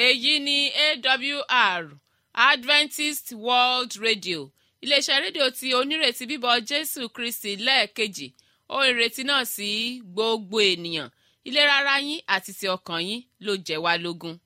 èyí ni awr adventist world radio iléeṣẹ́ rédíò tí onírètí bíbọ̀ jésù kristi lẹ́ẹ̀kejì ó ìrètí náà sí gbogbo ènìyàn ìlera ara yín àti ti ọkàn yín ló jẹ́ wá lógún.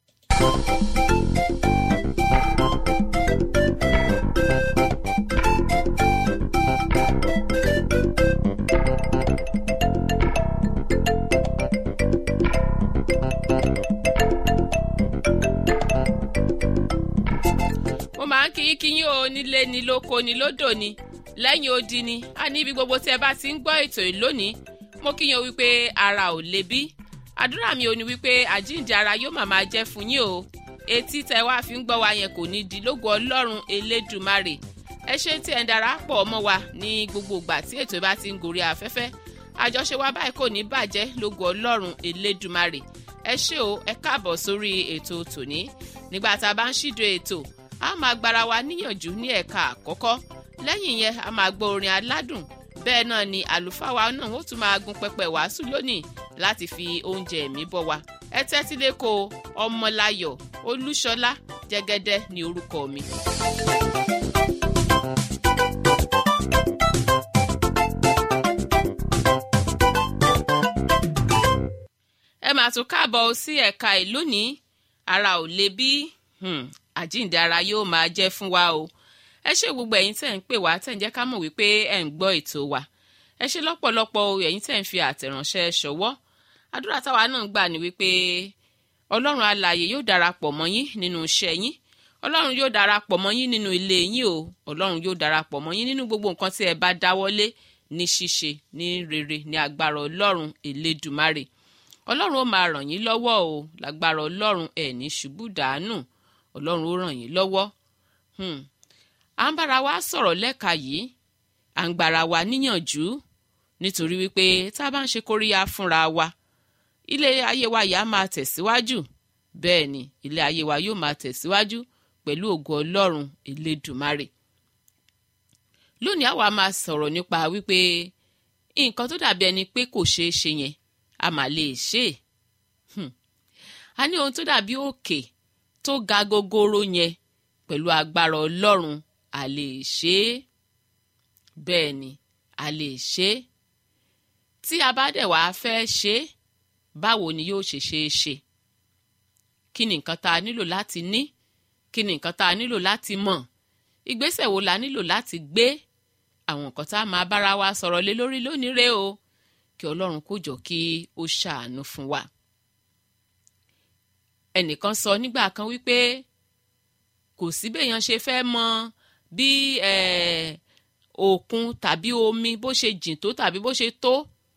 mo máa ń kí kí yín o nílé ni lóko ni lódò ni lẹ́yìn odi ni a ní ibi gbogbo tí ẹ bá ti ń gbọ́ ètò yìí lónìí mo kí yín o wípé ara ò le bí àdúrà mi ò ní wípé àjíǹde ara yóò máa máa jẹ́ fún yín o etí tẹ wá fi ń gbọ́ wa yẹn kò ní di lógo ọlọ́run elédùmarè ẹ ṣe tí ẹ ń darapọ̀ mọ́ wa ní gbogbo ìgbà tí ètò bá ti ń gòrí afẹ́fẹ́ àjọṣe wa báyìí kò ní bàjẹ́ lógo ọlọ́run elédùmarè ẹ ṣé o ẹ káàbọ̀ sórí ètò tòní nígbà tá a bá ń ṣídò ètò a máa gbára wa níyànjú ní ẹ̀ka àkọ́kọ́ lẹ́yìn yẹn a máa gbọ́ orin aládùn bẹ́ẹ̀ náà ni àlùfáà wa náà ó tún máa gun pẹpẹ wàásù lónìí láti fi oúnjẹ ẹ̀mí bọ́ wa ẹ tẹ́tí lẹ́kọ̀ọ́ ọmọláyọ̀ olúṣọlá jẹ́gẹ́dẹ́ ní orúkọ mi. ẹ máa tún káàbọ̀ sí ẹ̀ka ìlú ní ara ò le bí àjíǹde ara yóò máa jẹ́ fún wa o ẹ ṣe gbogbo ẹ̀yin tẹ̀ ń pè wá tẹ̀ ń jẹ́ ká mọ̀ wípé ẹ̀ ń gbọ́ ètò wa ẹ ṣe lọ́pọ̀lọpọ̀ o ẹ̀yin tẹ̀ ń fi àtẹ̀ránṣẹ́ ṣọwọ́ àdúrà táwa náà gbà ní wípé ọlọ́run alààyè yóò darapọ̀ mọ́ yín nínú iṣẹ́ yín ọlọ́run yóò darapọ̀ mọ́ yín nínú ilé yín o ọlọ́run yóò darapọ̀ mọ́ yín nínú gbogbo nǹkan tí ẹ bá dáwọ́lé ní ṣíṣe ní rere ní agbára ọlọ́run elédùmarè ọlọ́run ó máa ràn yín lọ́wọ́ o lágbára ọlọ́run ẹ̀ ní ṣubú dàánù ọlọ́run ó ràn yín lọ́wọ́ à ń bára wa sọ̀rọ̀ lẹ́ka yìí à ń gbára wa níyànjú nítorí wípé tá a bá ń ṣe kóríyá fúnra wa ilé ayé wa yìí á máa tẹ̀síwájú bẹ́ẹ̀ ni ilé ayé wa yóò máa tẹ̀síwájú pẹ̀lú ògo ọlọ́run elédùmarè lónìí àwa máa sọ̀rọ̀ nípa wípé nǹkan tó dàbí ẹni pé kò ṣeé ṣe yẹn a mà lè ṣe é a ní ohun tó dàbí òkè tó ga gogoro yẹn pẹ̀lú agbára ọlọ́run a lè ṣe é bẹ́ẹ̀ ni a lè ṣe é tí a bá dẹ̀ wá fẹ́ ṣe é báwo ni yóò ṣe ṣe é ṣe kí ni nǹkan tá a nílò láti ní kí ni nǹkan tá a nílò láti mọ̀ ìgbésẹ̀ wo la nílò láti gbé àwọn nǹkan tá a máa bára wa sọ̀rọ̀ lé lórí lónìí rèé o kí ọlọ́run kó jọ kí ó ṣàánú fún wa. ẹnìkan sọ nígbà kan wípé kò sí béèyàn ṣe fẹ́ mọ bí òkun tàbí omi bó ṣe jìn tó tàbí bó ṣe tó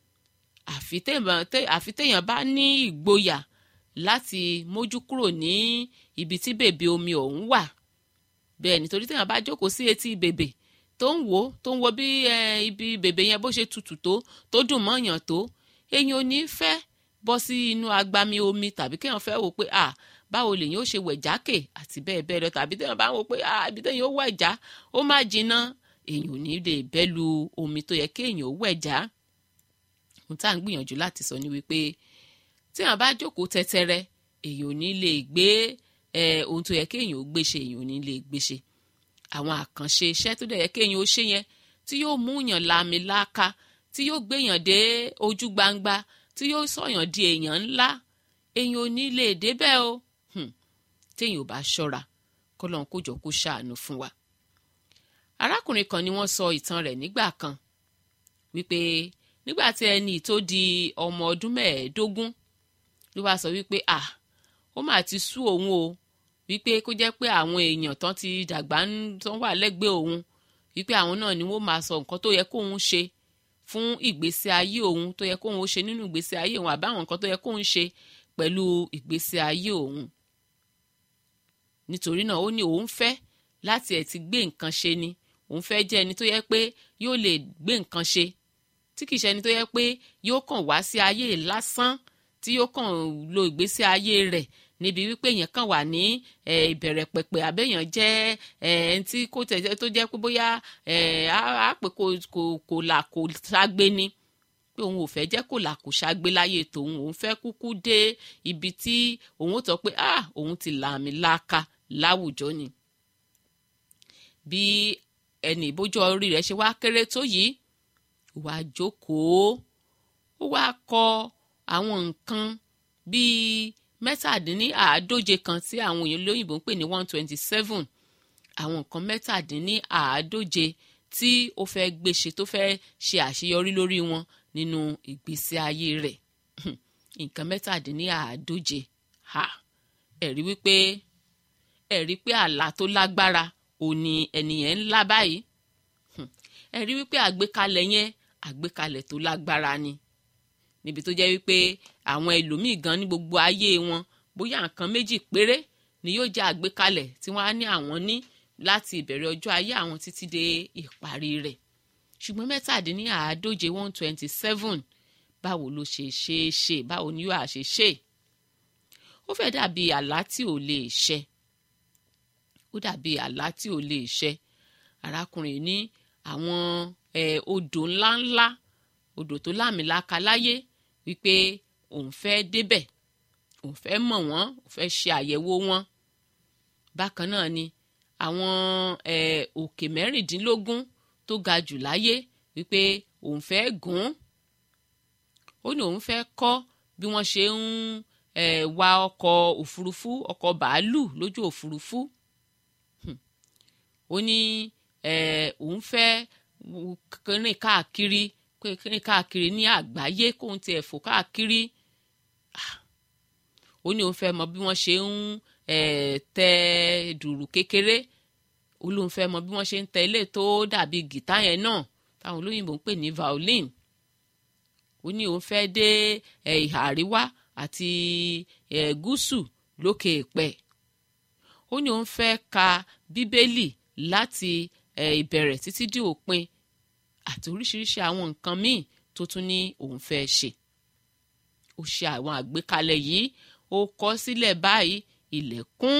àfi téèyàn bá ní ìgboyà láti mójú kúrò ní ibi tí bèbè omi ọ̀hún wà bẹ́ẹ̀ nítorí téèyàn bá jókòó sí etí bèbè tó ń wò tó ń wo bí ibi bèbè yẹn bó ṣe tutù tó tó dùn mọ́yàn tó èyàn ò ní fẹ́ bọ́ sí inú agbami omi tàbí kéèyàn fẹ́ wò pé à báwo lèyàn ó ṣe wẹ̀ jákè àti bẹ́ẹ̀ bẹ́ẹ̀ lọ tàbí téèyàn bá wò pé à ibi téèyàn ó wẹ̀ já ó má jinná èyàn ò ní lè bẹ́ lu omi tó yẹ kéèyàn ó wẹ̀ já ohun tá à ń gbìyànjú láti sọ ni wípé téèyàn bá jókòó tẹ́tẹ́rẹ́ èyàn ò ní lè gbé ohun tó yẹ kéèyàn ó gbé ṣe èyàn ò ní lè gbé ṣe àwọn àkànṣe iṣẹ́ tó dẹ̀ yẹ kéèyàn ó ṣe yẹn tí yóò mú yàn láàmì láàka tí yóò gbéyàn dé ojú gbangba tí yóò sọ̀yàn di èèyàn ńlá èèyàn ò ní lè débẹ̀ o téèyàn ò bá ṣọ́ra kọ́lọ́n kó jọ kó ṣàánú fún wa. arákùnrin kan ni wọ́n sọ ìtàn rẹ̀ nígbà kan wípé nígbà tí ẹni tó di ọmọ ọdún mẹ́ẹ̀ẹ́dógún ló wá sọ wípé à ó mà ti sú òun o wípé kó jẹ́ pé àwọn èèyàn tán ti dàgbà tán wà lẹ́gbẹ̀ẹ́ òun wípé àwọn náà ni wọ́n máa sọ nǹkan tó yẹ kóun ṣe fún ìgbésí ayé òun tó yẹ kóun ṣe nínú ìgbésí ayé òun àbáwọn nǹkan tó yẹ kóun ṣe pẹ̀lú ìgbésí ayé òun. nítorí náà ó ní òun fẹ́ láti ẹ̀ ti gbé nǹkan ṣe ni òun fẹ́ jẹ́ ẹni tó yẹ pé yóò lè gbé nǹkan ṣe tí kìí ṣe ẹni tó yẹ pé yóò kàn wá sí ayé lásán tí yóò kàn lo ìgbésí ayé rẹ̀ níbi wípé èèyàn kàn wà ní ìbẹ̀rẹ̀ pẹ̀pẹ̀ àbẹ̀yàn jẹ́ ẹni tí kò tẹ̀ tó jẹ́ pé bóyá á pè kò kò là kò ságbé ni pé òun ò fẹ́ jẹ́ kó làkúṣàgbé láyé tòun òun fẹ́ kúkú dé ibi tí òun ó tọ́ pé ah òun ti làmì laaka láwùjọ ni bí ẹnì ìbójú orí rẹ̀ ṣe wá kéré tó yìí wàá jókòó ó wá kọ àwọn nǹkan bíi mẹ́tàdínníàádóje kan tí àwọn èèyàn lóyìnbó ń pè ní one twenty seven àwọn nǹkan mẹ́tàdínníàádóje tí ó fẹ́ gbéṣe tó fẹ́ ṣe àṣeyọrí lórí wọn nínú ìgbésí ayé rẹ̀ nǹkan mẹ́tàdínníàádóje ha ẹ̀rí wípé ẹ̀rí pé àlá tó lágbára òní ẹnìyẹn ńlá báyìí ẹ̀rí wípé àgbékalẹ̀ yẹn àgbékalẹ̀ tó lágbára ni níbi tó jẹ́ wípé àwọn ẹlòmíì gan ní gbogbo ayé wọn bóyá nǹkan méjì péré ni yóò jẹ́ àgbékalẹ̀ tí wọ́n á ní àwọn ní láti ìbẹ̀rẹ̀ ọjọ́ ayé àwọn títí dé ìparí rẹ̀ ṣùgbọ́n mẹ́tàdínláàádóje one twenty seven báwo ló ṣe ṣe é ṣe báwo ni yóò ṣe ṣe ó fẹ́ dàbí àlá tí ò lè ṣẹ ó dàbí àlá tí ò lè ṣẹ arákùnrin ní àwọn odò ńláńlá odò tó láàmìlaka láyé wípé òun fẹ́ débẹ̀ òun fẹ́ mọ̀ wọ́n òun fẹ́ ṣe àyẹ̀wò wọn bákan náà ni àwọn òkè mẹ́rìndínlógún tó ga jù láyé wípé òun fẹ́ gùn ó ní òun fẹ́ kọ́ bí wọ́n ṣe ń wa ọkọ̀ òfurufú ọkọ̀ bàálù lójú òfurufú ó ní òun fẹ́ rìn káàkiri rìn káàkiri ní àgbáyé kóun tiẹ̀ fò káàkiri ó ní òun fẹ́ mọ bí wọ́n ṣe ń tẹ dùrù kékeré ó lóun fẹ́ mọ bí wọ́n ṣe ń tẹ ilé tó dàbí gìtá yẹn náà táwọn olóyìnbó ń pè ní violin ó ní òun fẹ́ dé ìhà àríwá àti gúúsù lókè èpẹ̀ ó ní òun fẹ́ ka bíbélì láti ìbẹ̀rẹ̀ títí dé òpin àti oríṣiríṣi àwọn nǹkan míì tó tún ní òun fẹ́ ṣe ó ṣe àwọn àgbékalẹ̀ yìí ó kọ sílẹ̀ báyìí ilẹ̀kùn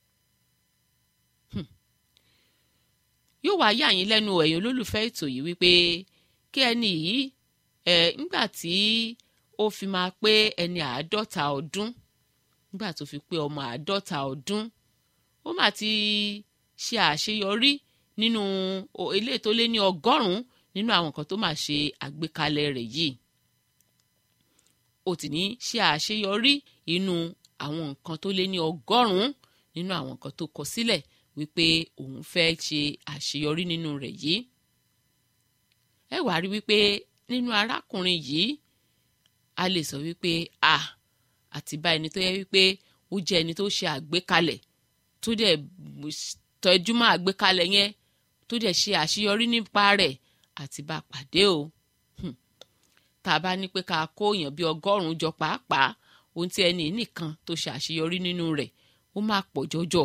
yóò wá yà yín lẹ́nu ẹ̀yin olólùfẹ́ ètò yìí wípé kí ẹni yìí ẹ̀ ńgbà tí ó fi máa pé ẹni àádọ́ta ọdún nígbà tó fi pé ọmọ àádọ́ta ọdún ó mà ti ṣe àṣeyọrí nínú ilé tó lé ní ọgọ́rùn-ún nínú àwọn nǹkan tó máa ṣe àgbékalẹ̀ rẹ̀ yìí ó ti ní ṣe àṣeyọrí inú àwọn nǹkan tó lé ní ọgọ́rùn-ún nínú àwọn nǹkan tó kọ sílẹ̀ wípé òun fẹ́ ṣe àṣeyọrí nínú rẹ̀ yìí ẹ wàá rí wípé nínú arákùnrin yìí a lè sọ wípé a àti bá ẹni tó yẹ wípé ó jẹ́ ẹni tó ṣe àgbékalẹ̀ tó dẹ̀ tọ́jú mọ́ àgbékalẹ̀ yẹn tó dẹ̀ ṣe àṣeyọrí nípa rẹ̀ àti bá pàdé o tá a bá ní pé ká kó èèyàn bíi ọgọ́rùn-ún jọ pàápàá ohun tí ẹni nìkan tó ṣe àṣeyọrí nínú rẹ̀ ó máa pọ̀ jọjọ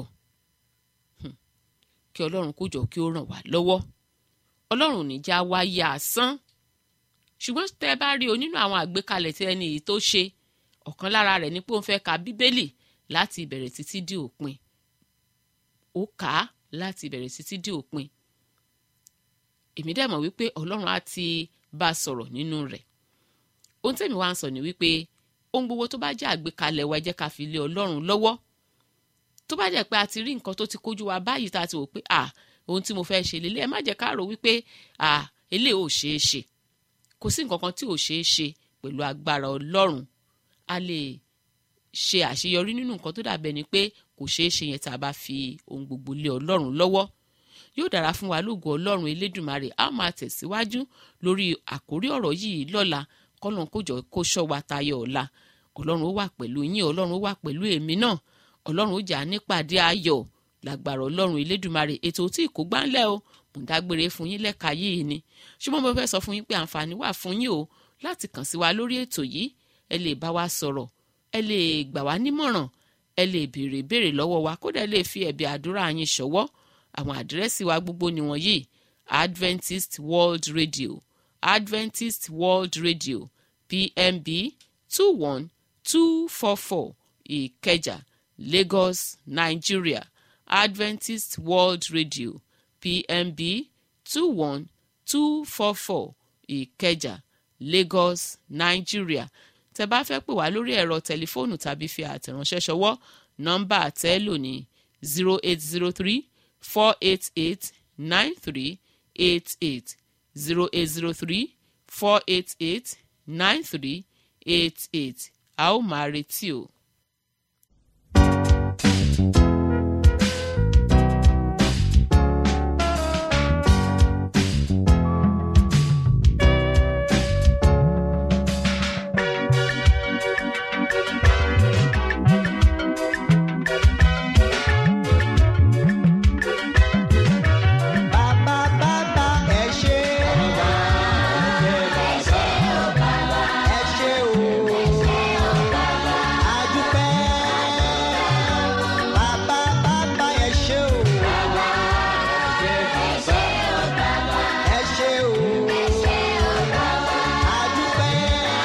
kí ọlọ́run kó jọ kí ó ràn wá lọ́wọ́ ọlọ́run ò ní já wáyé asán ṣùgbọ́n tẹ́ ẹ bá rí o nínú àwọn àgbékalẹ̀ tí ẹni yìí tó ṣe ọ̀kan lára rẹ̀ ni pé òun fẹ́ ka bíbélì láti ìbẹ̀rẹ̀ títí dé òpin ó kà á láti ìbẹ̀rẹ̀ títí dé òpin èmi dẹ̀ mọ̀ wípé ọlọ́run á ti bá a sọ̀rọ̀ nínú rẹ̀ ohun tẹ́mi wá ń sọ ni wípé ohun gbogbo tó bá jẹ́ àgbékalẹ̀ wa jẹ́ ká fi lé ọlọ́run lọ́wọ́ tó bá jẹ́ pé a ti rí nǹkan tó ti kójú wa báyìí tá a ti wò pé à ohun tí mo fẹ́ ṣe lélẹ̀ ẹ má jẹ́ ká rò wípé à eléyìí ò ṣeé ṣe kò sí nǹkan kan tí ò ṣeé ṣe pẹ̀lú agbára ọlọ́run a lè ṣe àṣeyọrí nínú nǹkan tó dàbẹ̀ ni pé kò ṣeé ṣe yẹn tá a bá fi ohun gbogbo lé ọlọ́run lọ́wọ́ yóò dára fún wa lóògùn ọlọ́run elédùnmarè a máa tẹ̀síwájú lórí àkórí ọ̀rọ̀ yìí lọ́la kọ́lọ́n kó jọ kó ṣọ́ wa tayọ ọ̀la ọlọ́run ó wà pẹ̀lú yín ọlọ́run ó wà pẹ̀lú èmi náà ọlọ́run ó jà nípàdé ayọ̀ làgbàrà ọlọ́run elédùnmarè ètò tí kò gbáńlẹ̀ o mò ń dágbére fún yín lẹ́ka yìí ni ṣùgbọ́n mo fẹ́ sọ fún yín pé àǹfààní wà fún yín o láti kàn sí wa lórí ètò yìí ẹ lè bá wa sọ̀rọ̀ ẹ lè gbà wá nímọ̀ràn ẹ lè béèrè béèrè lọ́wọ́ wa kódà ẹ lè fi ẹ̀bì àdúrà yín ṣọwọ́ àwọn àdírẹ́sì wa gbogbo nìwọ̀nyí Adventist World Radio Adventist World Radio PMB two one two four four Ìkẹjà Lagos Nigeria Adventist World Radio PMB two one two four four Ìkẹjà lagos nigeria tẹ bá fẹ́ pè wá lórí ẹ̀rọ tẹlifóònù tàbí fi àtẹ̀ránṣẹ́ ṣọwọ́ nọ́mbà àtẹ́lò ní zero eight zero three four eight eight nine three eight eight zero eight zero three four eight eight nine three eight eight a ó máa retí o. Bàbá bàbá ẹ ṣé. Ẹ ṣé o. Adúpẹ́. Bàbá bàbá ẹ ṣé o. Ẹ ṣé o. Adúpẹ́.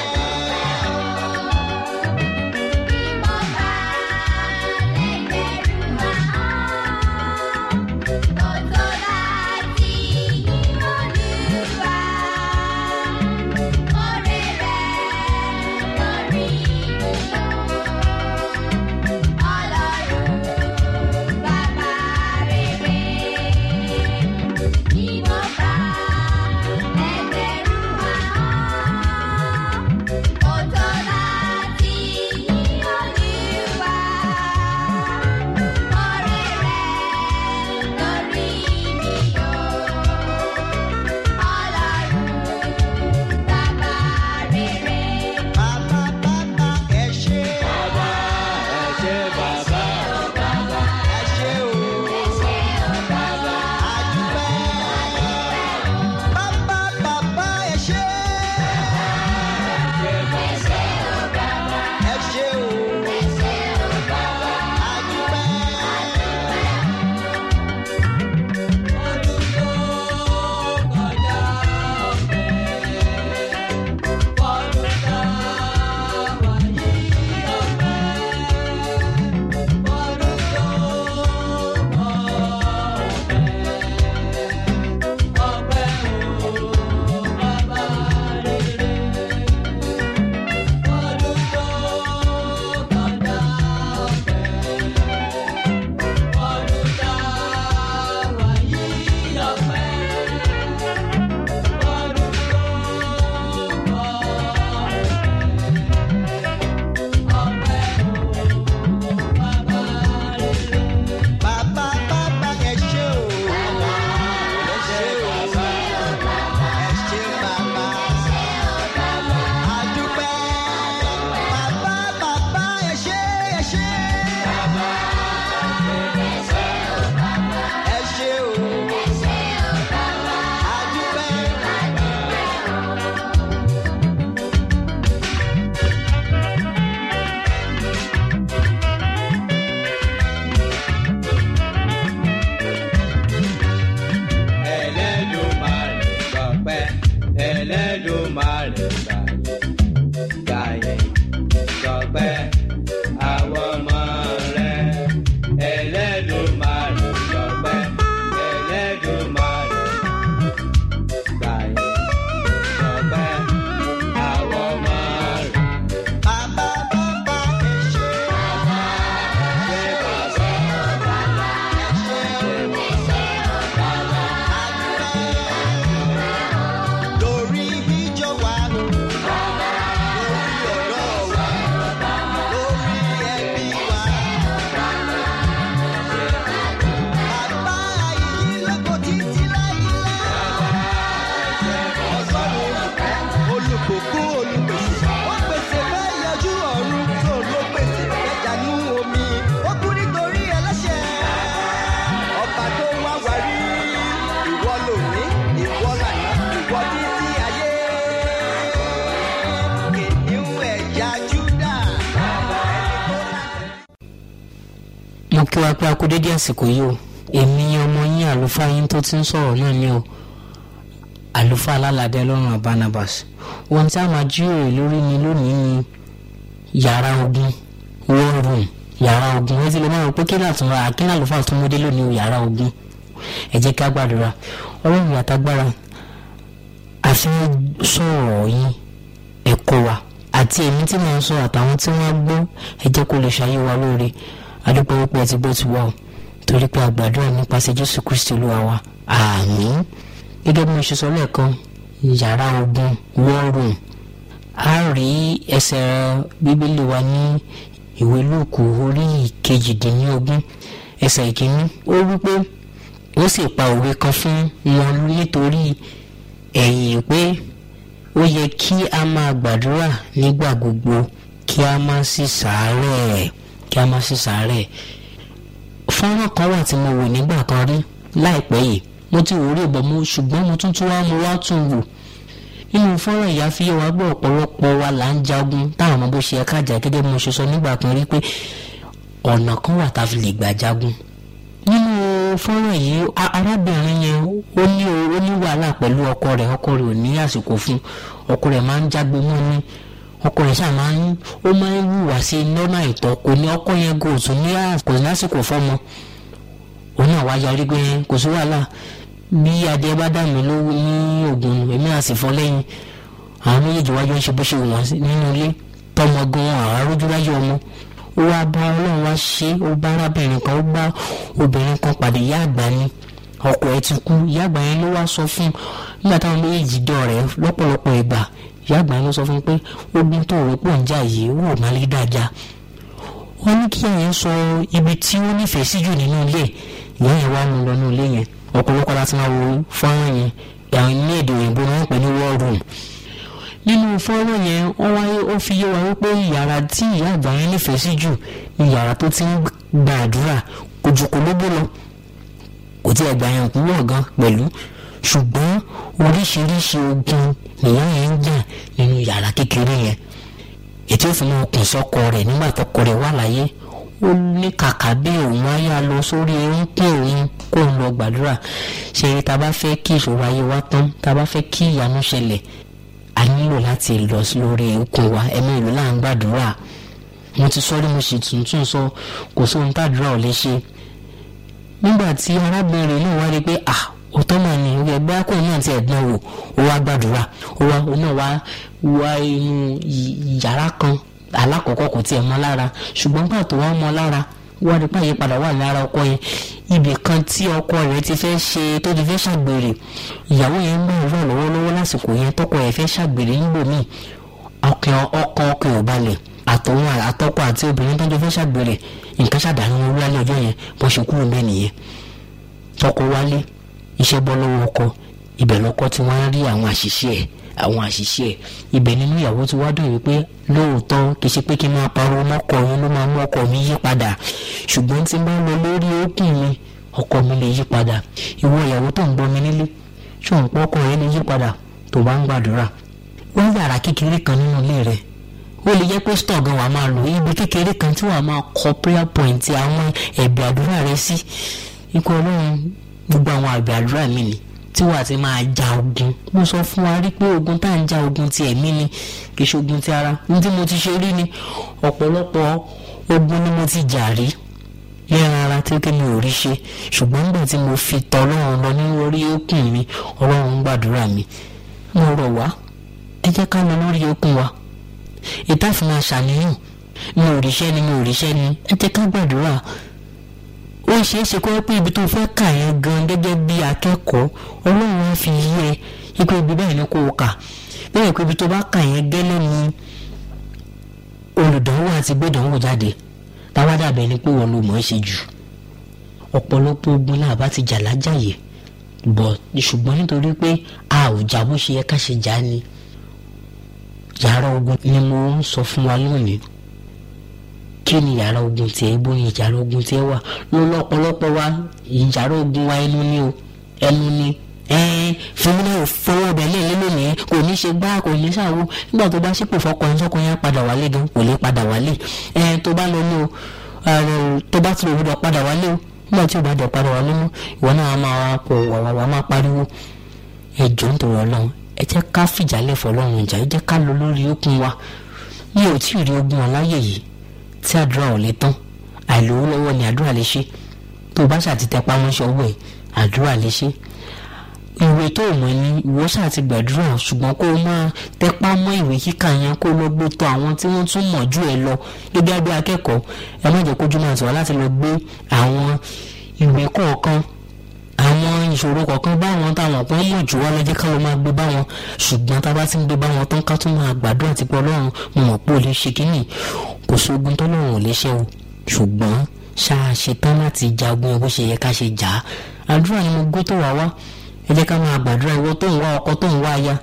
Bàbá bàbá ẹ ṣé. Ẹ ṣé bàbá. Ẹ ṣé o. Adúpẹ́. Bàbá bàbá ẹ ṣé. Ẹ ṣé o. Bàbá bàbá ẹ ṣé o. Ẹ ṣé o. Ẹ ṣé bàbá. Adúpẹ́. Bàbá bàbá ẹ ṣé ẹ ṣé. Ẹ ṣé o. Adúpẹ́. Ẹlẹ́dùmarè gbọpẹ́ Ẹlẹ́dùmarè gbàyè gbàyè gbọpẹ́ àwọn ọmọ rẹ̀ Ẹlẹ́dùmarè gbọpẹ́ Ẹlẹ́dùmarè gbàyè gbọpẹ́ àwọn ọmọ rẹ̀. Bàbá bàbá ẹ ṣé. Ṣé bàbá Ẹ ṣé o. Lórí ìjọ wa, lórí ọ̀dọ́ wa, lórí ẹbí wa. Bàbá yìí lóko títí láíláí. Ọlọ́run olùbùkún olùpèsè. Ó pèsè fẹ́ yọjú ọ̀run tó ló pèsè fẹ́ dànù omi. Ó kú nítorí ẹlẹ́ṣẹ̀. Ọba tó wá wá rí. Ìwọ lòní, ìwọ lànà, ìwọ títí ayé. Kìnìún ẹ̀yà Júdà. mo kí wa pé a kú dédé àsìkò yìí o èmi ọmọ yín àlùfáà yín tó ti ń sọ̀rọ̀ náà ni o àlùfáà alálàdé ọlọ́run barnabas ohun tí a máa jíròrò lórí ni lónìí ni yàrá ogun war room yàrá ogun ẹ ti lè máa rò pé kí ni àtúnra àkínní àlùfáà tó múdé lónìí o yàrá ogun ẹ jẹ́ ká gbàdúrà ọlọ́run àtagbára àfi sọ̀rọ̀ yín ẹ̀kọ́ wa àti èmi tí mo ń sọ àtàwọn tí wọ́n gbọ́ ẹ jẹ́ kó lè ṣayé wa lóore adúpẹ́ wípé ẹ ti gbọ́ ti wá o torí pé àgbàdúrà nípasẹ̀ jésù kristi olúwa wa àmín gẹ́gẹ́ bí mo ṣe sọ lẹ́ẹ̀kan yàrá ogun war room a rí ẹsẹ̀ bíbélì wa ní ìwé lóòkù orí kejìdínlógún ẹsẹ̀ ìkíní ó wípé ó sì pa òwe kan fún wọn nítorí ẹ̀yìn pé ó yẹ kí a máa gbàdúrà nígbà gbogbo kí a má sì sàárẹ̀ kí a má sì sàárẹ̀ fọ́nrán kan wà tí mo wò nígbà kan rí láìpẹ́ yìí mo ti wò rí ìbọn mo ṣùgbọ́n mo tún tún wá mo wá tún wò nínú fọ́nrán ìyá fi yé wa gbọ́ ọ̀pọ̀lọpọ̀ wa là ń jagun táwọn ọmọ bó ṣe ẹ̀ka jà gẹ́gẹ́ bí mo ṣe sọ nígbà kan rí pé ọ̀nà kan wà tá a fi lè gbà jagun nínú fọ́nrán yìí arábìnrin yẹn ó ní ó ní wàhálà pẹ̀lú ọkọ rẹ̀ ọkọ rẹ̀ ò ní àsìkò fún ọkọ rẹ̀ máa ń jágbe mọ́ ní ọkọ rẹ̀ ṣáà máa ń ó máa ń hùwà sí lọ́nà àìtọ́ kò ní ọkọ yẹn kò tún ní kò ní àsìkò fọ́mọ òun náà wá yarí pé kò sí wàhálà bí adé bá dà mí lówó ní oògùn èmi á sì fọ́ lẹ́yìn àwọn méjèèjì wájú ń ṣe bó ṣe wù wọ́n nínú ilé tọmọ gan àwọn arójúráyé ọmọ ó wá bá ọlọ́run wá ṣe ó bá arábìnrin kan ó bá obìnrin kan pàdé ìyá àgbà ni ọkọ ẹ̀ ti kú ìyá àgbà yẹn ló wá sọ fún nígbà táwọn méjèèjì dọ̀ rẹ̀ lọ́pọ̀lọpọ̀ ìgbà ìyá àgbà yẹn ló sọ fún pé ogun tó rò pọ̀ ń jà yìí ó wò má lè dájà wọ́n ní kí ẹ̀yẹn sọ ibi tí ó nífẹ̀ẹ́ sí jù nínú ilé ìyá yẹn wá mú lọ ní ilé yẹn ọ̀pọ̀lọpọ̀ láti máa wo fọ́nrán yẹn àwọn ní èdè òyìnbó ni wọ́n pè ní war room nínú fọ́nrán yẹn wọ́n wáyé ó fi yé wa wípé yàrá tí ìyá àgbà yẹn nífẹ̀ẹ́ sí jù ni yàrá tó ti ń gba àdúrà kò jù kò lóbó lọ kò tí ẹgbà yẹn kúrò gan pẹ̀lú ṣùgbọ́n oríṣiríṣi ogun nìyá yẹn ń jà nínú yàrá kékeré yẹn ètò ìfúnná ọkùn sọkọ rẹ̀ nígbà tọkọ rẹ̀ wà láyé ó ní kàkà bí òun á lọ sórí eréńpẹ́ òun kó ń lọ gbàdúrà ṣe tá a bá fẹ́ kí ìṣòro ayé wa tán tá a bá fẹ́ kí ìyanu ṣẹlẹ̀ a nílò láti lọ lórí okun wa ẹ̀mí ìlú là ń gbàdúrà mo ti sọ rí mo sì tuntun sọ kò sóhun tàdúrà ò lè ṣe nígbà tí arábìnrin náà wá rí i pé à òótọ́ mà ní orí ẹgbẹ́ akọ̀yìn náà ti ẹ̀dán wò ó wá gbàdúrà ó wá ó náà wá wá inú yàrá kan alákọ̀ọ́kọ́ kò tiẹ̀ mọ́ lára ṣùgbọ́n gbà tó wá mọ́ lára wá rí pààyè padà wà lára ọkọ yẹn ibì kan tí ọkọ rẹ̀ ti fẹ́ ṣe tó ti fẹ́ ṣàgbèrè ìyàwó yẹn ń bá ìrọ̀ lọ́wọ́lọ́wọ́ lásìkò yẹn tọkọ yẹn fẹ́ ṣàgbèrè níbòmíì ọkàn ọkàn ọkàn ò balẹ̀ àtọ̀hún àtọkọ àti obìnrin tó ń jọ fẹ́ ṣàgbèrè nǹkan ṣàdánù wọn wálé ọjọ́ yẹn bó ṣe kúrò bẹ́ẹ̀ nìyẹn tọkọ wálé iṣẹ́ bọ́ lọ́wọ́ ọkọ ibẹ̀ lọ́kọ tí wọ́n á rí àwọn àṣìṣe ẹ̀ àwọn àṣìṣe ẹ̀ ibẹ̀ nínú ìyàwó tí wàá dùn wípé lóòótọ́ kì í ṣe pé kí n máa pariwo mọ́kọ yẹn ló máa mú ọkọ mi yí padà ṣùgbọ́n tí n bá lọ lórí òkun mi ọkọ mi lè yí padà ìwọ ìyàwó tó ń gbọ́ mi nílé ṣùgbọ́n pé ọkọ yẹn lè yí padà tó bá ń gbàdúrà wọ́n yàrá kékeré kan nínú ilé rẹ̀ ó lè jẹ́ pé stọ̀ gan wà máa lò ibi kékeré kan tí wàá máa kọ prayer point àwọn ẹ̀bẹ̀ àdúrà rẹ sí ikú ọlọ́run gbogbo àwọn àgbẹ̀ àdúrà mi ni tí wàá ti máa ja ogun mo sọ fún wa rí pé ogun tá à ń ja ogun ti ẹ̀mí ni kì í ṣe ogun ti ara ní tí mo ti ṣe rí ni ọ̀pọ̀lọpọ̀ ogun ni mo ti jà rí lẹ́ran ara tí kí mi ò rí ṣe ṣùgbọ́n nígbà tí mo fi tọ ọlọ́run lọ ní orí òkun mi ọlọ́run ń gbàdúrà mi mo rọ̀ wá ẹ jẹ́ ká lọ lórí òkun wa ìtàfin máa ṣàníyàn mi ò ríṣẹ́ ni mi ò ríṣẹ́ ni ẹ jẹ́ ká gbàdúrà ó ṣeé ṣe kó pé ibi tó fẹ́ kà yẹn gan gẹ́gẹ́ bí akẹ́kọ̀ọ́ ọlọ́run á fi yí ẹ ipò ibi bẹ́ẹ̀ ni kò kà bẹ́ẹ̀ pé ibi tó bá kà yẹn gẹ́lẹ́ ni olùdánwò àti gbẹ̀dánwò jáde táwa dàbẹ̀ ni pé wọ́n ló mọ̀ ẹ́ ṣe jù ọ̀pọ̀lọpọ̀ ogun náà bá ti jà lájàyè bọ̀ ṣùgbọ́n nítorí pé a ò jà bó ṣe yẹ ká ṣe jà ni yàrá ogun ni mo ń sọ fún wa lónìí kí ni yàrá ogun tiẹ̀ bó ni yàrá ogun tiẹ̀ wà lọ́lọ́ ọ̀pọ̀lọpọ̀ wa yàrá ogun wa ẹnu ni o ẹnu ni fúnmi ò fọwọ́ ọbẹ̀ lẹ́ẹ̀lẹ́ lónìí kò ní ṣe gbá kò ní ṣàwó nígbà tó bá ṣípò fọkọ ẹ̀ sọ́kọ yẹn padà wálé gan kò lè padà wálé tó bá lọ ní o tó bá ti lè gbọdọ̀ padà wálé o nígbà tí o bá dẹ̀ padà wálé mọ́ ìwọ náà máa pọ̀ wàwàwà máa pariwo ẹ jọ̀ọ́ nítorí ọlọ́run ẹ jẹ́ ká fìjálẹ̀ fọlọ́run ìjà ẹ jẹ́ ká lọ lórí okun wa mi ò tí ì rí ogun ọláyè yìí tí àdúrà ò lè tán àìlówó lọ́wọ́ ni àdúrà lè ṣe tó o bá ṣàtìtẹ́ pamọ́ṣẹ́ owó ẹ̀ àdúrà lè ṣe ìwé tó o mọ̀ ni ìwọ ṣáà ti gbàdúrà ṣùgbọ́n kó o máa tẹpá mọ́ ìwé kíkà yẹn kó o lọ gbé tọ̀ àwọn tí wọ́n tún mọ̀ jù ẹ lọ gẹ́gẹ́ bí akẹ́kọ̀ọ́ ẹ má jẹ́ kójú máa tiwa láti lọ gbé àwọn ìwé kọ̀ọ̀kan àwọn ìṣòro kọ̀ọ̀kan bá wọn táwọn kan mọ̀ jù wá lọ́jọ́ ká ló máa gbé bá wọn ṣùgbọ́n tá a bá ti ń gbé bá wọn tán ká tún máa gbàdúrà ti pé ọlọ́run mo mọ̀ pé o lè ṣe kínní kò sógun tọ́lọ́run ò lè ṣe o ṣùgbọ́n ṣáà ṣetán láti jagun bó ṣe yẹ ká ṣe jà á àdúrà ni mo gbé tó wá wá ẹ jẹ́ ká máa gbàdúrà ìwọ tó ń wá ọkọ tó ń wá aya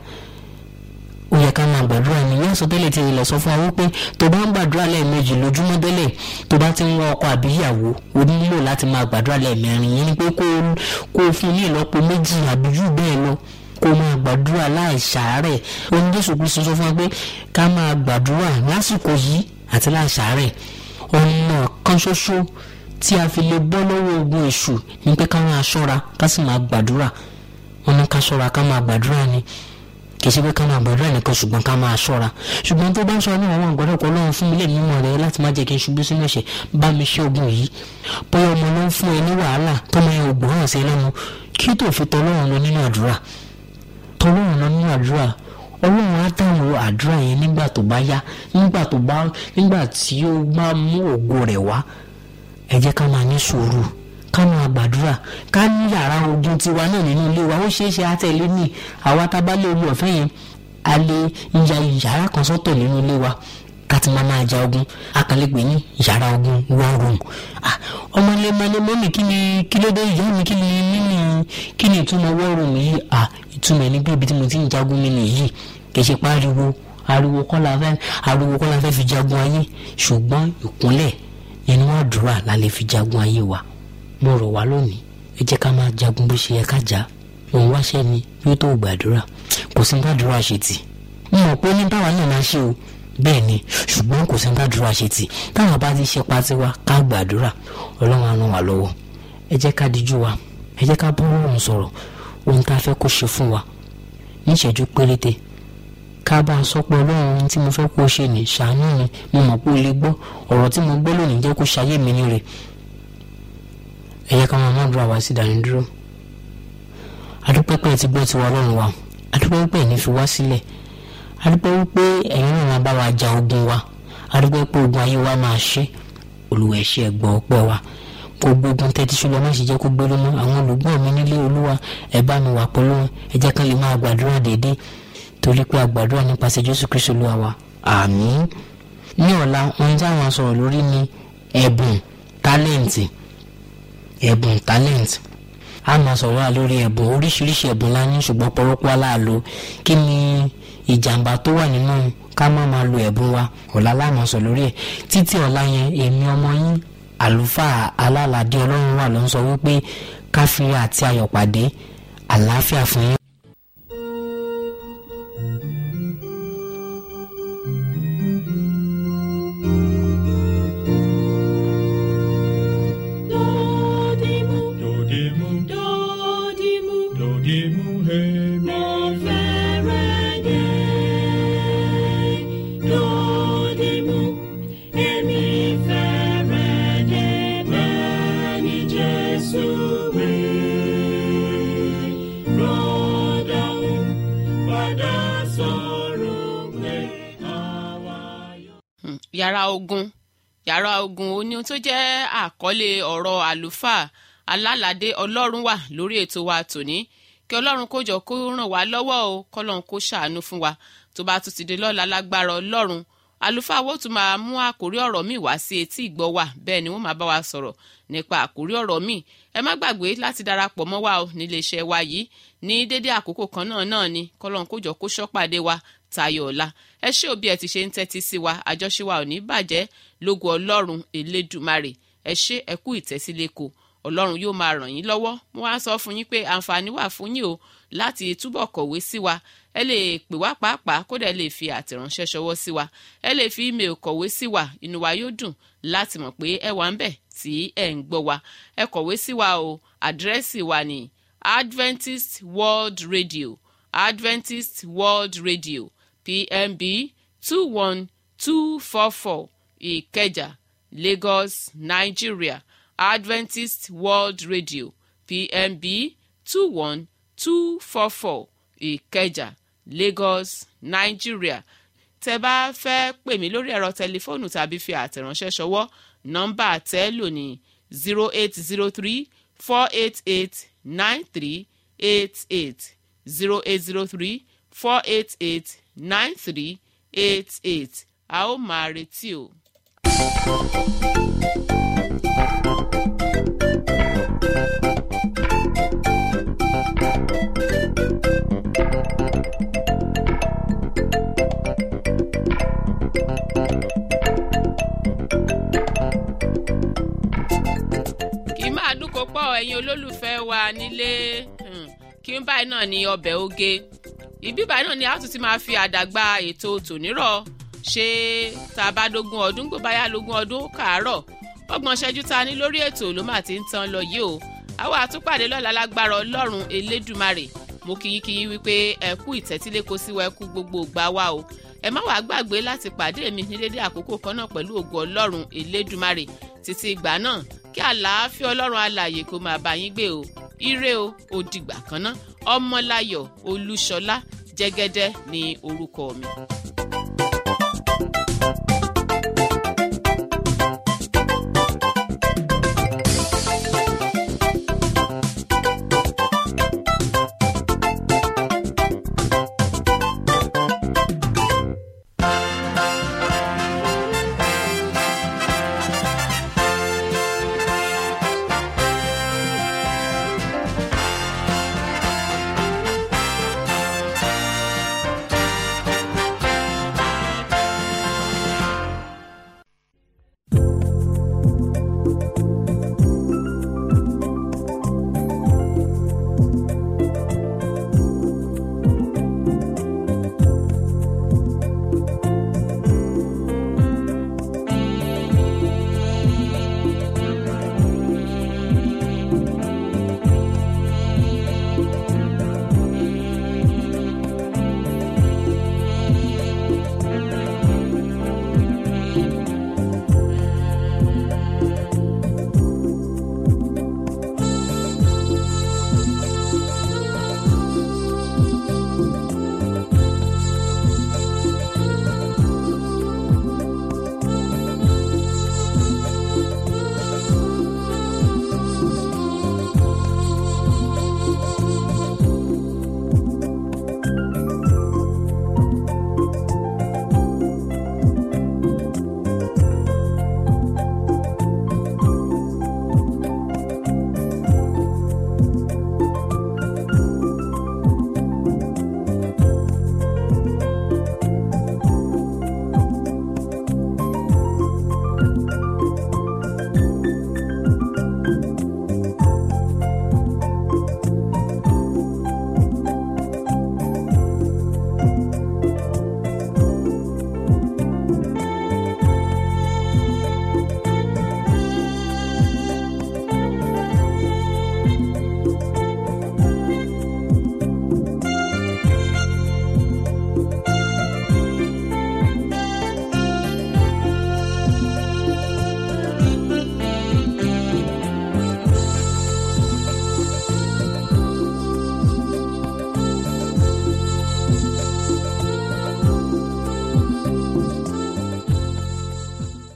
ó yẹ ká máa gbàdúrà ní yẹn sọtẹ́lẹ̀ tí ilẹ̀ sọ fún wa wípé tó bá ń gbàdúrà lẹ́ẹ̀mejì lójúmọ́ tẹ́lẹ̀ tó bá ti ń wá ọkọ àbí ìyàwó o nílò láti máa gbàdúrà lẹ́ẹ̀mẹrin yẹn ni pé kó kó o fún ní ìlọ́po méjì àbí jù bẹ́ẹ̀ lọ kó o máa gbàdúrà láì ṣàárẹ̀ oní Jésù Kristu sọ fún wa pé ká máa gbàdúrà lásìkò yìí àti láì ṣàárẹ̀ ọ̀nà kan ṣoṣo tí a fi lè bọ́ lọ́wọ́ ogun èṣù ni pé ká máa ṣọ́ra ká sì máa gbàdúrà wọn ní ká ṣọ́ra ká máa gbàdúrà ni kì í ṣe pé ká máa gbàdúrà nìkan ṣùgbọ́n ká máa ṣọ́ra ṣùgbọ́n tó bá ń sọ ní àwọn àgbàdo ọ̀pọ̀ ọlọ́run fún mi lè mímọ́ rẹ láti má jẹ́ kí n ṣubú sínú ẹ̀ṣẹ̀ bá mi ṣe ogun yìí bóyá ọmọ ló ń fún ẹ ní wàhálà tó máa yẹ ògbọ́n hàn sí lẹ́nu kí tó fi tọ́lọ́run lọ nínú àdúrà tọ́lọ́run lọ nínú àdúrà ọlọ́run á dáhùn àdúrà yẹn nígbà tó bá yá nígbà tó bá nígbà tí ó bá mú ògo rẹ̀ wá ẹ jẹ́ ká máa ní sùúrù ká máa gbàdúrà ká ní yàrá ogun tiwa náà nínú ilé wa ó ṣeé ṣe àtẹ̀lé ní àwa tá a bá lé orí ọ̀fẹ́ yẹn a lè ya yàrá kan sọ́tọ̀ nínú ilé wa ká ti máa máa ja ogun akànlẹ́gbẹ̀ẹ́ ní yàrá ogun war room ọmọ ilé máa ní mọ́mì kí ni kí ló dé ìyá mi kí ni mímì kí ni ìtumọ̀ war room yìí ìtumọ̀ ẹni pé ibi tí mo ti ń jagun mi nìyí kì í ṣe pariwo ariwo kọ́ la fẹ́ ariwo kọ́ la fẹ́ fi jagun ayé ṣùgbọ́n ìkúnlẹ̀ inú àdúrà la lè fi jagun ayé wa mo rọ̀ wá lónìí ẹ jẹ́ ká máa jagun bó ṣe yẹ ká jà òun wáṣẹ́ ni yóò tó gbàdúrà kò sí gbàdúrà ṣe tì mo mọ̀ pé ní táwa náà máa ṣe o bẹ́ẹ̀ ni ṣùgbọ́n kò sí gbàdúrà ṣe tì táwọn bá ti ṣe pátí wa ká gbàdúrà ọlọ́run á ràn wá lọ́wọ́ ẹ jẹ́ ká díjú wa ẹ jẹ́ ká bọ́ ọlọ́run sọ̀rọ̀ ohun tá a fẹ́ kó ṣe fún wa níṣẹ́jú péréte ká bá a sọ pé ọlọ́run ohun tí mo fẹ́ kó ṣe ní ṣàánú mi mo mọ̀ pé o lè gbọ́ ọ̀rọ̀ tí mo gbọ́ lónìí jẹ́ kó ṣayé mi ní rẹ̀ ẹ yẹ ká máa má dúró àwa sí ìdánidúró adúpẹ́pẹ́ ti gbọ́ tiwa ọlọ́run wa adúpẹ́ wípé ẹ̀ní fi wá sílẹ̀ adúpẹ́ wípé ẹ̀yin náà máa bá wa ja ogun wa adúpẹ́ pé ogun ayé wa máa ṣe olúwa ẹ ṣé ẹgbọ́ ọpẹ́ wa gbogbo ogun tẹ́tí ṣùgbọ́n má ṣe jẹ́ kó gbélé mọ́ àwọn olùgbọ́ mi nílé olúwa ẹ bá mi wà pẹ̀lú wọn ẹ jẹ́ ká lè máa gbàdúrà déédéé torí pé àgbàdúrà nípasẹ̀ jésù kristu olúwa wa àmín ní ọ̀la ohun tí àwọn sọ̀rọ̀ lórí ni ẹ̀bùn tálẹ̀ǹtì ẹ̀bùn talent a máa sọ̀rọ̀ wá lórí ẹ̀bùn oríṣiríṣi ẹ̀bùn la ní ṣùgbọ́n pọ̀rọ̀pọ̀ aláàlò kí ni ìjàmbá tó wà nínú ká má máa lo ẹ̀bùn wa ọ̀la láàmú sọ lórí ẹ̀ títí ọ̀la yẹn èmi ọmọ yín àlùfáà alálàdé ọlọ́run wà ló ń sọ wípé káfíńrì àti ayọ̀ pàdé àlàáfíà fún yín. Dodimu, Dodimu, dodimu, dodimu, hey, mo fẹ́rẹ̀ dé. Dodimu, èmi fẹ́rẹ̀ dé bẹ́ẹ̀ ni Jésù wí. Rọ́dọ̀hún padà sọ̀rọ̀ pé àwa yóò. Hmm, yàrá ogun yàrá ogun ó ní ohun tó jẹ́ àkọlé ọ̀rọ̀ àlùfáà alálàdé ọlọ́run wà lórí ètò wa tòní kí ọlọ́run kó jọ kó ràn wá lọ́wọ́ o kọ́lọ́run kó ṣàánú fún wa tó bá tún ti dé lọ́la lágbára ọlọ́run àlùfáà wo tún máa mú àkórí ọ̀rọ̀ míì wá sí etí ìgbọ́ wa bẹ́ẹ̀ ni wọ́n máa bá wa sọ̀rọ̀ nípa àkórí ọ̀rọ̀ míì ẹ má gbàgbé láti darapọ̀ mọ́ wa o nílé iṣẹ́ wa yìí ní dédé àkókò kan náà náà ni kọ́lọ́run kó jọ kó ṣọ́pàdé wa tayọ̀ ọ̀la ẹ ṣé òbí ẹ ti ṣe ń tẹ́tí sí wa àjọṣe wa ò ní bàjẹ́ lógo ọlọ́run elédùmarè ẹ ṣé ẹ kú ìtẹ́sílẹ́kọ̀ ọlọ́run yóò máa ràn yín lọ́wọ́ mo wá sọ fún yín pé àǹfààní wà fún yín o láti túbọ̀ kọ̀wé sí wa ẹ lè pè wá pàápàá kódà ẹ lè fi àtẹ̀ránṣẹ́ ṣọwọ́ sí wa ẹ lè fi email kọ̀wé sí wa inú wa yóò dùn láti mọ̀ pé ẹ wà ń bẹ̀ tí ẹ ń gbọ́ wa ẹ kọ̀wé sí wa o àdírẹ́sì wa ní Adventist World Radio Adventist World Radio PMB two one two four four Ìkẹjà Lagos Nigeria Adventist World Radio PMB two one two four four ìkẹjà lagos nigeria tẹ bá fẹ́ pè mí lórí ẹ̀rọ tẹlifóònù tàbí fi àtẹ̀ránṣẹ́ ṣọwọ́ nọ́mbà tẹ́lò ní zero eight zero three four eight eight nine three eight eight zero eight zero three four eight eight nine three eight eight a ó máa retí o. kì í máa dúnkò pọ̀ ẹ̀yin olólùfẹ́ wa nílé hmm, kí n báyìí náà ní ọbẹ̀ oge ìbí báyìí náà ni a tún ti máa fi àdàgbà ètò tònírọ̀ ṣe tá a bá dógún ọdún gbọ́ báyà lógún ọdún kàárọ̀ ọgbọ̀n ṣẹ́jú ta ní lórí ètò ló mà ti ń tan lọ yìí o àwa àtúpàdé lọ́la lágbára ọlọ́run elédùmarè mo kíyíkíyí wípé ẹ kú ìtẹ́tíléko sí wa ẹ kú gbogbo ìgbà wa o ẹ má wàá gbàgbé láti pàdé mi ní dédé àkókò kan náà pẹ̀lú ògo ọlọ́run elédùmarè títí ìgbà náà kí àlàáfíà ọlọ́run alààyè kó máa bá yín gbé o ire o ó dìgbà kan náà ọmọláyọ̀ olúṣọlá jẹ́gẹ́dẹ́ ní orúkọ mi.